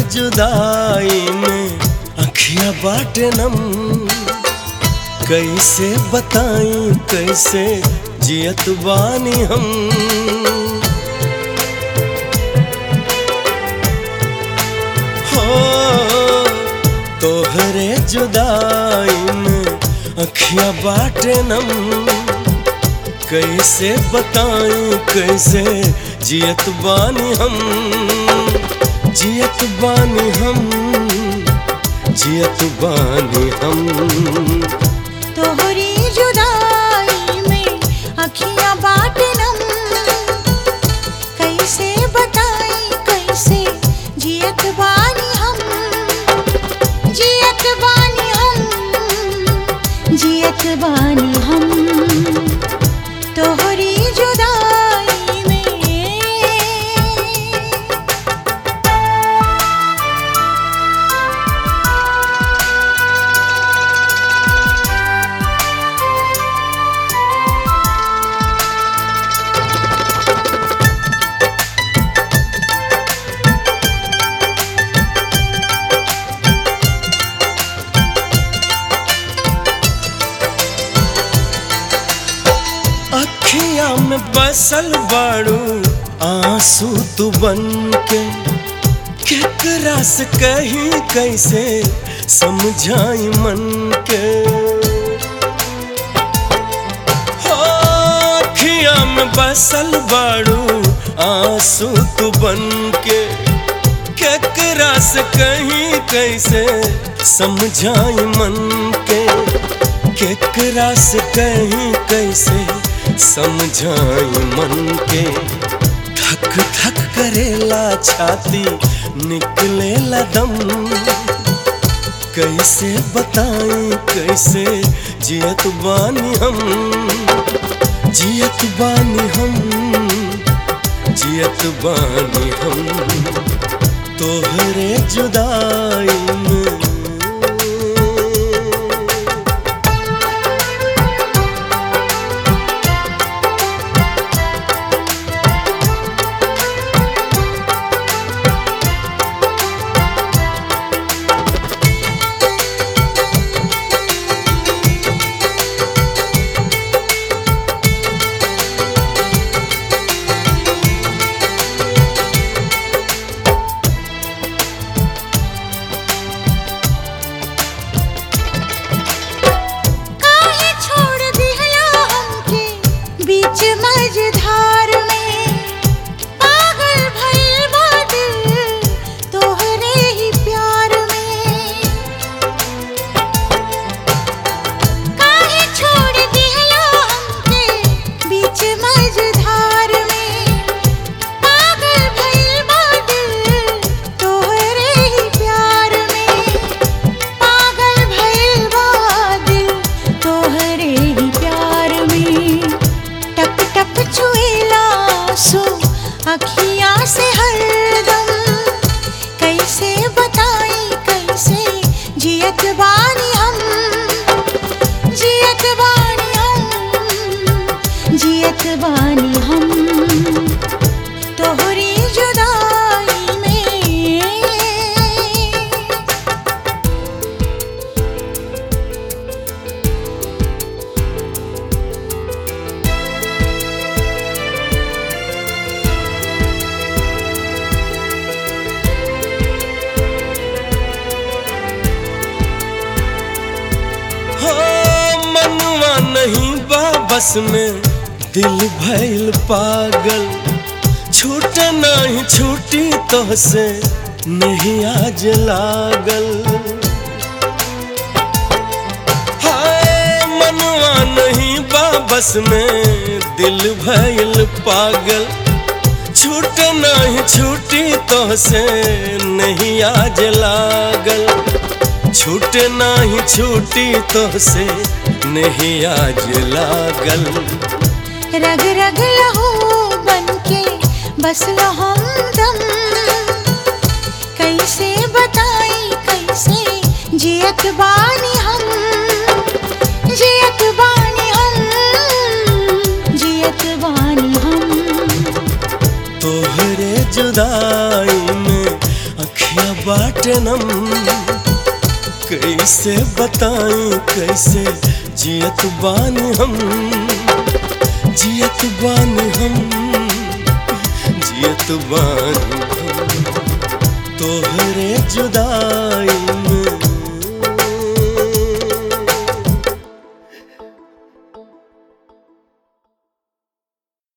जुदाई में अखिया बाटे नम कैसे बताई कैसे जियत बानी हम हो तोहरे जुदाई में अखिया बाटे नम कैसे बताई कैसे जियत बानी हम जियत बानी हम जियत बानी हम तोहरी जुदाई में अखियां बाटनम कैसे बताई कैसे जियत बानी हम जियत बानी हम जियत बानी हम तोहरी जुदाई में अखिया में बसल बाड़ू आंसू तू बन के केकरा से कहीं कैसे समझाई मन के हो अखिया में बसल बाड़ू आंसू तू बन के केकरा से कहीं कैसे समझाई मन के केकरा से कहीं कैसे समझाई मन के धक धक करेला छाती निकलेला दम कैसे बताई कैसे जियत बानी हम जियत बानी हम जियत बानी हम तोहरे जुदाई में काहे छोड़ दिहला हमके बीच मझधार में पागल भइल बा दिल तोहरे ही प्यार में काहे छोड़ दिहला हमके बीच मझधार में पागल भइल बा दिल तोहरे ही प्यार में पागल भइल बा दिल तोहरे ही प्यार में टप टप छुएला सो अखियां से हरदम कैसे बताई कैसे जियत बानी हम जियत बानी हम जियत बानी हम तोहरी जुदाई में हो मनवा नहीं बा बस में दिल भइल पागल छूट नहीं छूटी तो से नहीं आज लागल हाय मनवा नहीं बा बस में दिल भइल पागल छूट नहीं छूटी तो से नहीं आज लागल छूट नहीं छूटी तो से नहीं आज लागल रग रग लहू बनके बस हमदम कैसे बताई कैसे जियत बानी हम जियत बानी हम जियत बानी हम तोहरे जुदाई में अखिया बाटे नम कैसे बताई कैसे जियत बानी हम जियत बानी हम जियत बानी हम तोहरे जुदाई में